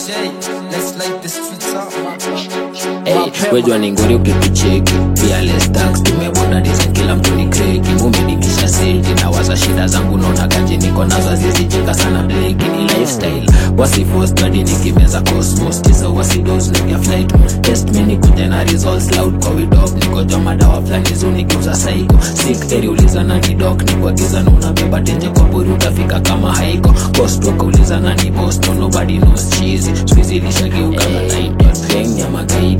Shay, let's light the streets up. Hey, wejua ni ngori ukitucheki pia lestax tumebonda design kila mtu ni kreki mumedikisha seti na waza shida zangu naona kaji niko nazo azizijenga sana bleki ni lifestyle wasifostadi nikimeza cosmos tisa wasidos nikia flight test me nikuja na results loud kwa widop nikoja madawa fulani zu nikiuza saiko sik eri uliza nani dok nikuagiza na unabeba tenje kwa buri utafika kama haiko cost wakauliza nani boston nobody knows cheesy squeezy lishageuka na night gang ya magaidi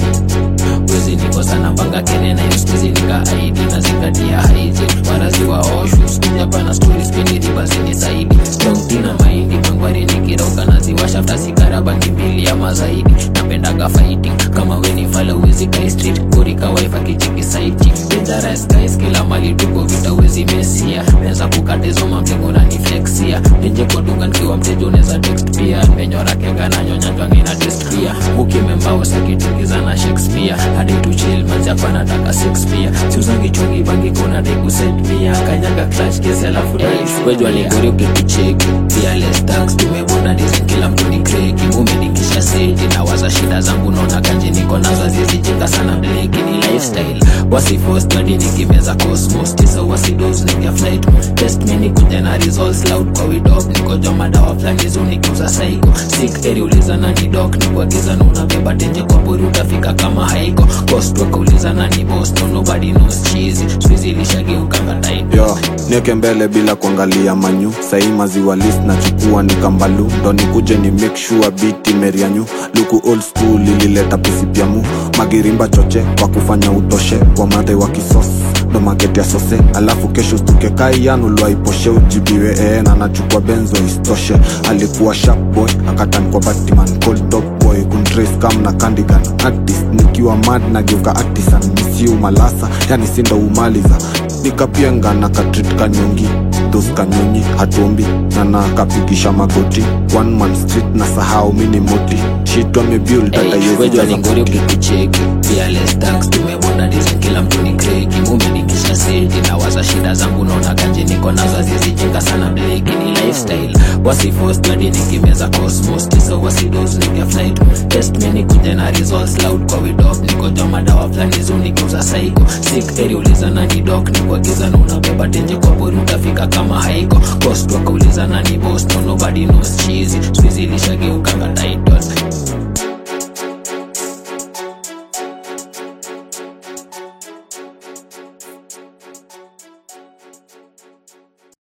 wezi niko sana mpaka kene na yuskizi nika aidi na zingatia haiji warazi wa oshu skuja pana stori spendi ribazini saidi strong tina mahindi mangwari nikiroga na ziwasha fta sigara bangi mbili ama zaidi napendaga fighting kama weni fala uwezi kai street kurika wife akichiki saiti dangerous guys kila mali tuko vita wezi mesia neza kukatizo mamtengo na ni flexia nje kwa duka nikiwa mteja unaweza text pia menyora kega na nyonya jwangi na test pia ukimembao sakitungiza na shakespeare hadi tu chill manzi hapa nataka sex pia siuzangi chungi bangi kuna dai kuset pia kanyaga clutch kesi alafu hey, wejua ni gori ukitucheki pia less tax tumebonda design kila mtu ni kreki mumedikisha seti na waza shida zangu naona kanji niko nazo azizijenga sana bleki ni lifestyle wasifostadi nikimeza cosmos tisa wasidos nikia flight test me nikuja na results loud kwa widop nikoja madawa fulani zu nikiuza saiko sik eri uliza nani dok nikuagiza na unabeba tenje kwa buri utafika kama haiko cost wakauliza nani boston nobody knows cheesy squeezy lishageuka tight yo nieke mbele bila kuangalia manyu sahii maziwa list nachukua ni kambalu ndo nikuje ni make sure biti merianyu luku old school ilileta pisipyamu magirimba choche kwa kufanya utoshe wamadhe wa kisos ndo makete ya sose alafu kesho stuke kaiyanulwaiposhe ujibiwe ee na nachukua benzo istoshe alikuwa sharp boy akatan kwa batman cold top boy kuntrace kam na candigan artist nikiwa mad nageuka artisan misiu malasa yani sindo umaliza nikapienga na katrit kanyongi dos kanyonyi hatuombi na nakapigisha magoti one man street na sahau mini moti shit wamebuild hata Hey, yezi wejua ni jaza ngori ukitucheki pia less tax tumebonda design kila mtu ni kreki mumedikisha seti na waza shida zangu naona kanje niko nazo azizijenga sana bleki ni lifestyle wasifostadi nikimeza cosmos tisa wasidos nikia flight test me nikuja na results loud kwa widop nikoja madawa fulani zu nikiuza saiko sik eri uliza nani dok nikuagiza na unabeba tenje kwa buri utafika kama haiko cost wakauliza nani boston nobody knows cheesy squeezy lishageuka title